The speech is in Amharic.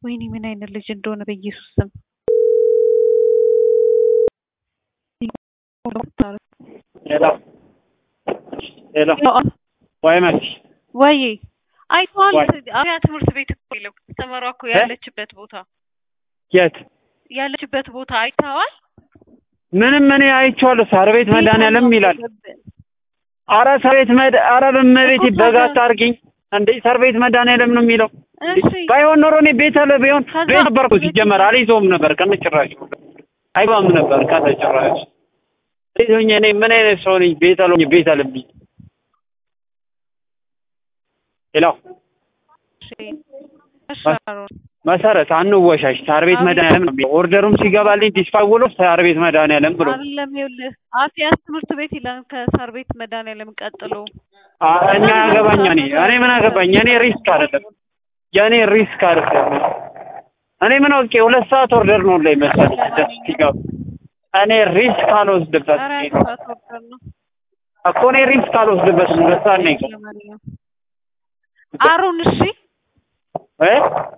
ወይኔ ምን አይነት ልጅ እንደሆነ በኢየሱስ ስም ሄሎ ሄሎ ወይ መች ወይ አይተዋል። ወይ? አብያ ትምህርት ቤት እኮ የለው ተመሯ እኮ ያለችበት ቦታ የት ያለችበት ቦታ አይተዋል። ምንም እኔ አይቼዋለሁ። ሳር ቤት መድኃኒዓለም ይላል። አረ ሳር ቤት መድ አረ በመቤት እኮ በጋ ታዲያ- አታርጊኝ እንዴ! ሳር ቤት መድኃኒዓለም ነው የሚለው። እሺ ባይሆን ኖሮ እኔ ቤት አለ ቢሆን ከዛ- ቤት ነበርኩ ሲጀመር አልይዘውም ነበር ከነጭራሽ አይባም ነበር ከነጭራሽ ይዞኝ እኔ ምን አይነት ሰው ነኝ? ቤት አለኝ ቤት አለብኝ። ሄሎ እሺ እሺ አሮን መሰረት አንወሻሽ። ሳር ቤት አቤት። መድኃኒዓለም ነው የሚለው። ኦርደሩም ሲገባልኝ ዲስፓውሎ ሳር ቤት መድኃኒዓለም ብሎ አይደለም ይኸውልህ አፍያስ ትምህርት ቤት ይላል ከሳር ቤት መድኃኒዓለም ቀጥሎ አ- እኛ ያገባኛ እኔ እኔ ምን አገባኝ? እኔ ሪስክ አይደለም የእኔ ሪስክ አይደለም። እኔ ምን አውቄ ሁለት ሰዓት ኦርደር ነው ላይ መሰለኝ ደስ ሲገባ እኔ ሪስክ አልወስድበት ኧረ ሰዓት ወርደር ነው እኮ እኔ ሪስክ አልወስድበትም። ሁለት ሰዓት ነው የገባው ለማንኛውም አሮን እሺ እ